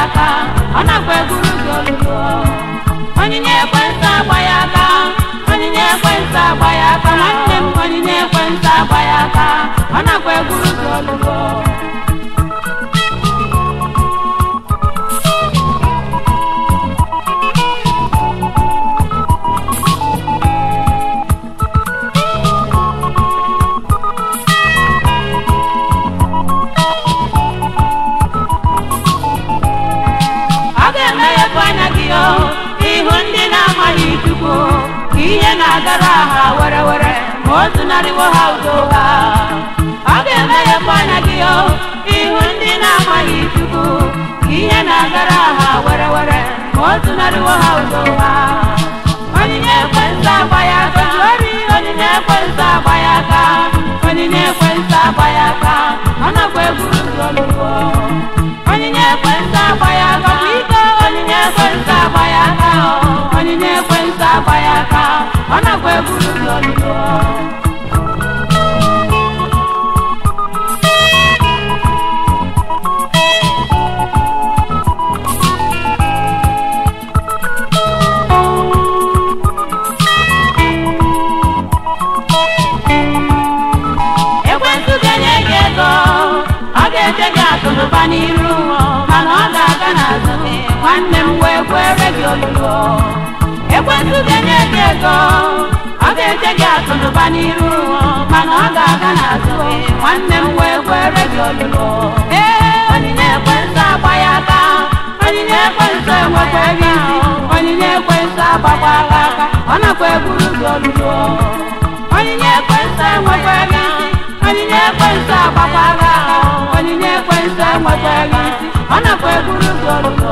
aka ọ nakwa eburu gị olulu onyinye ekwentị agba ya aka onyinye ekwentị agba ya aka nwanne m onyinye ekwentị agba ya aka ọ nakwa eburu gị olulu ọ ga-emeghepụ anya gị o ihu ndị na-amaghị chukwu ka ihe na-agara ha were were ma o zunarịwo ha udo ha ọ ga-emeghepụ anya gị o ihu ndị na-amaghị chukwu ka ihe na-agara ha were were ma o zunarịwo ha udo ha onyinye ekwentị agba ya aka ori onyinye ekwentị agba ya aka onyinye ekwentị agba ya aka ọ nakwa eburu gị olugbo onyinye ekwentị agba ya aka bụ ike onyinye ekwentị agba ya aka o. onyinye ekwentị agba ya aka ọ nakwa eburu gị olugbo ekwentị ga-enye gị ego ọ ga-eche gị akụnụba n'iru mana ọ ga-aga n'azụ nwanne m wee kwere gị olulo ekwentị ga-enye gị ego ọ ga-eche gị akụnụba n'iru mana ọ ga-aga n'azụ nwanne m wee kwere gị olulo ee onyinye ekwentị agba ya aka onyinye ekwentị enwekwa gị onyinye ekwentị agbakwa gị aka ọ nakwa eburu gị olulo onyinye ekwentị enwekwa gị onyinye ekwentị agbakwa gị aka onyinye ekwentị enwekwa gị isi ọ nakwa eburu gị olulo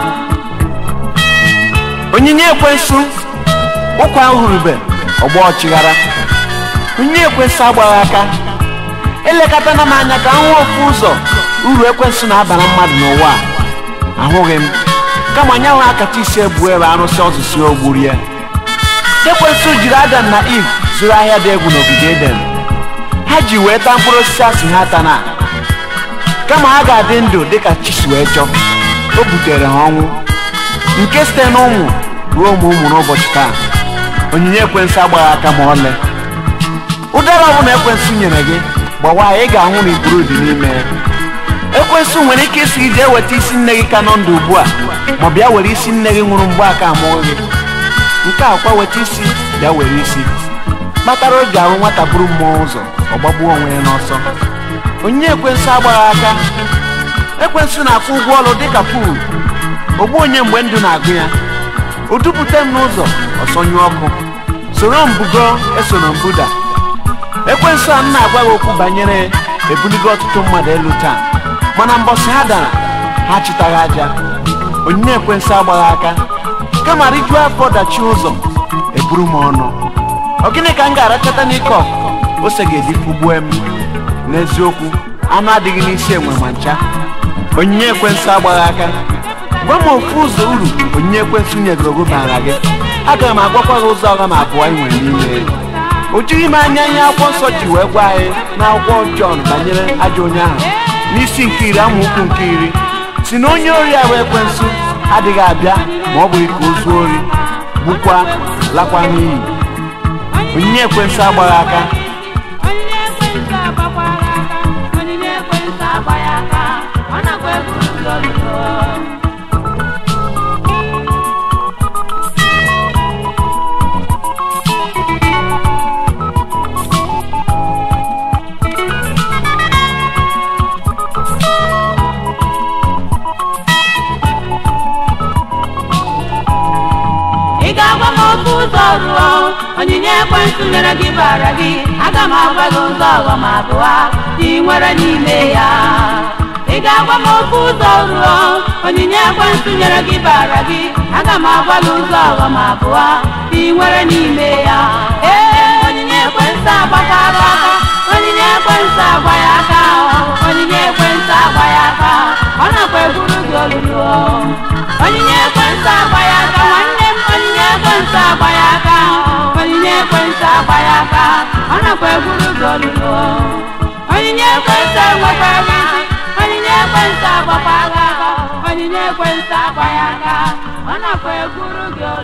onyinye ekwensu ụkwa ahụrụbe ọgba ọchịghara onyinye ekwensu agbaghị aka elekọtana m anya ka m hụ ofu ụzọ uru ekwensu na-abara mmadụ n'ụwa a ahụghị m kama nyanwụ akacha isi ebu ebe arụsị ọzụsi ogburu ya ekwensu jiri adam na iv zụrụ ahịa dị egwu n'ogige eden ha ji wee taa mkpụrụ osisi asị ha tana kama ha ga-adị ndụ dịka chi si wee chọọ o butere ha ọnwụ nke site n'ụmụ ruo ụmụ ụmụ n'ụbọchị taa onyinye ekwensụ agbaghị aka ma ọlị ụdara ọbụla ekwensụ nyere gị gbawa ya ị ga-ahụ na ikpuru dị n'ime ya ekwensụ nwere ike isi gị jee weta isi nne gị ka nọ ndụ ugbu a ma bịa were isi nne gị nwụrụ mgbe aka amụghị gị nke a kwa weta isi bịa were isi kpatara o ji ahụ nwata buru mmụọ ụzọ ọ gbagbuo onwe ya n'ọsọ onyinye ekwensụ agbaghị aka ekwensụ na-akwụ ụgwọ ọrụ dịka puul ogbu onye mgbe ndụ na-agụ ya o dupụta m n'ụzọ ọsọnyụ ọkụ soro m bugo esoro m buda ekwensu a m na-agwa gị okwu banyere ebuligo ọtụtụ mmadụ elu taa mana mbọsị ha dara ha chịtaghị aja onyinye ekwensu agbaghị aka kama rijuo afọ dachi ụzọ eburu m ọnụ ọ gịnị ka m ga-arachata n'ike ọkụkọ ose ga-eji fụgbue m n'eziokwu anụ adịghị n'isi enwe ma ncha onyinye ekwensu agbaghị aka gwa m ofu ụzọ uru onyinye ekwensụ nyegoro gị bara gị aga m agwakwa gị ụzọ ọga m abụọ ị nwere n'ime o jighị m anya ihe akwụkwọ nsọ ji wee gwa anyị n'akwụkwọ Jọn banyere ajọ onye ahụ n'isi nke iri amaokwu nke iri si na onye ori ahụ ekwensụ adịghị abịa ma ọ bụghị ka o zuo ori gbukwa lakwa n'iyi onyinye ekwensụ agbaghị aka onyinye ekwentị agbakwa gị aka onyinye ekwentị agba ya aka ọ nakwa eburu gị olulo ị ga-agwa m ofe ụzọ ruo onyinye ekwentị nyere gị bara gị aga m agwa gị ụzọ ọghọm abụọ dị nwere n'ime ya ị ga-agwa m ofe ụzọ ruo onyinye ekwentị nyere gị bara gị aga m agwa gị ụzọ ọghọm abụọ dị nwere n'ime ya ee onyinye ekwentị agbakwara aka onyinye ekwentị agba ya aka onyinye ekwentị agba ya aka ọ nakwa eburu gị olulu onyinye ekwentị agba ya aka nwanne m onyinye ekwentị agba ya aka onyinye ekwentị agba ya aka ọ nakwa eburu gị olulu onyinye ekwentị enwekwa gị isi onyinye ekwentị agbakwa gị aka onyinye ekwentị ekwentị agba ya aka ọ nakwa ekwuru gị olu